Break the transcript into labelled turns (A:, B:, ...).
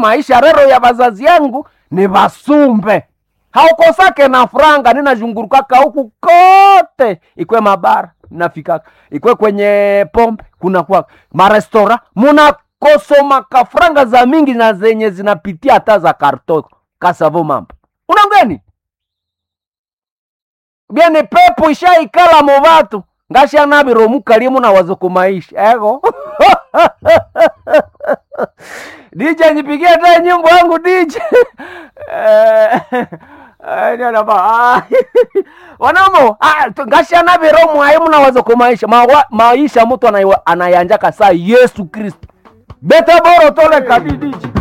A: maisha rero ya bazazi yangu ni basumbe haukosake na franga ninazhungurukaka huku kote ikwe mabara nafikaka ikwe kwenye pombe kuna kwa marestora munakosomaka franga za mingi na zenye zinapitia hata za karto kasavo mambo unangeni byeni pepo ishaikala mu batu ngashanabiromukali munawazo kumaisha ego DJ nipigie hata nyimbo yangu DJ Eh, eh, ndio ba wanamo ngashanabiromwa ayi munawazo kumaisha Mawa- maisha mtu anaiwa- anayanjaka saa Yesu Kristo beta boro tole kadi DJ